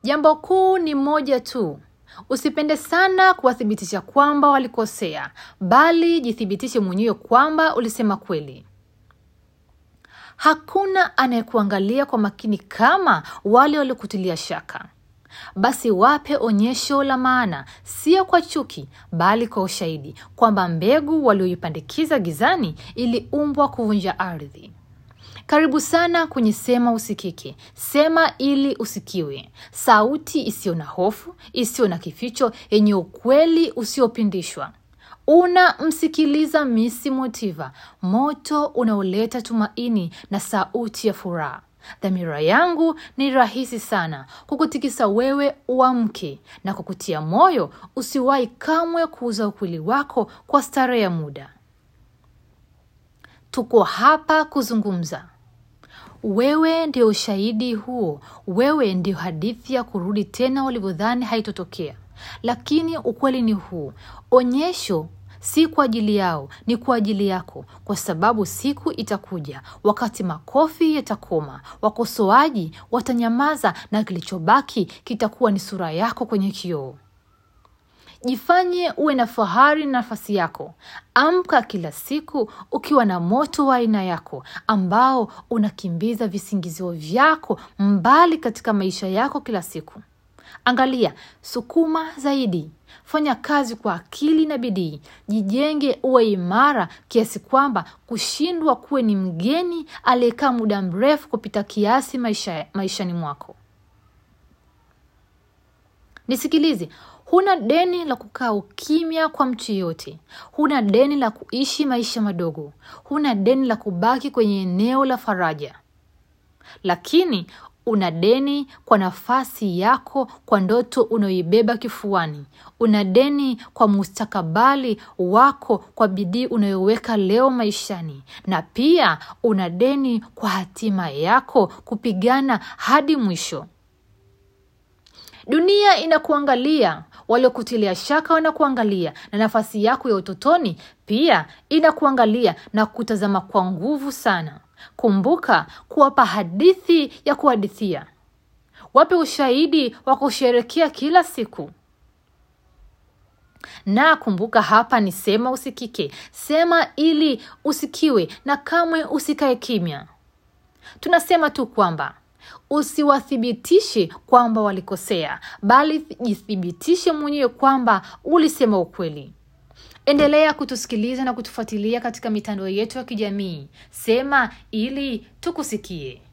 Jambo kuu ni moja tu. Usipende sana kuwathibitisha kwamba walikosea, bali jithibitishe mwenyewe kwamba ulisema kweli. Hakuna anayekuangalia kwa makini kama wale waliokutilia shaka. Basi wape onyesho la maana, sio kwa chuki, bali kwa ushahidi kwamba mbegu walioipandikiza gizani iliumbwa kuvunja ardhi. Karibu sana kwenye Sema Usikike. Sema ili usikiwe, sauti isiyo na hofu, isiyo na kificho, yenye ukweli usiopindishwa. Unamsikiliza Misi Motiva, moto unaoleta tumaini na sauti ya furaha. Dhamira yangu ni rahisi sana, kukutikisa wewe uamke na kukutia moyo usiwahi kamwe kuuza ukweli wako kwa starehe ya muda. Tuko hapa kuzungumza. Wewe ndio ushahidi huo, wewe ndio hadithi ya kurudi tena ulivyodhani haitotokea. Lakini ukweli ni huu, onyesho si kwa ajili yao, ni kwa ajili yako, kwa sababu siku itakuja wakati makofi yatakoma, wakosoaji watanyamaza, na kilichobaki kitakuwa ni sura yako kwenye kioo. Jifanye uwe na fahari na nafasi yako. Amka kila siku ukiwa na moto wa aina yako ambao unakimbiza visingizio vyako mbali katika maisha yako kila siku. Angalia, sukuma zaidi, fanya kazi kwa akili na bidii, jijenge, uwe imara kiasi kwamba kushindwa kuwe ni mgeni aliyekaa muda mrefu kupita kiasi maisha, maishani mwako. Nisikilize, huna deni la kukaa ukimya kwa mtu yeyote. Huna deni la kuishi maisha madogo. Huna deni la kubaki kwenye eneo la faraja, lakini una deni kwa nafasi yako, kwa ndoto unayoibeba kifuani. Una deni kwa mustakabali wako, kwa bidii unayoweka leo maishani, na pia una deni kwa hatima yako, kupigana hadi mwisho. Dunia inakuangalia, waliokutilia shaka wanakuangalia, na nafasi yako ya utotoni pia inakuangalia na kutazama kwa nguvu sana. Kumbuka kuwapa hadithi ya kuhadithia, wape ushahidi wa kusherekea kila siku. Na kumbuka, hapa ni Sema Usikike. Sema ili usikiwe, na kamwe usikae kimya. Tunasema tu kwamba usiwathibitishe kwamba walikosea, bali jithibitishe mwenyewe kwamba ulisema ukweli. Endelea kutusikiliza na kutufuatilia katika mitandao yetu ya kijamii. Sema ili tukusikie.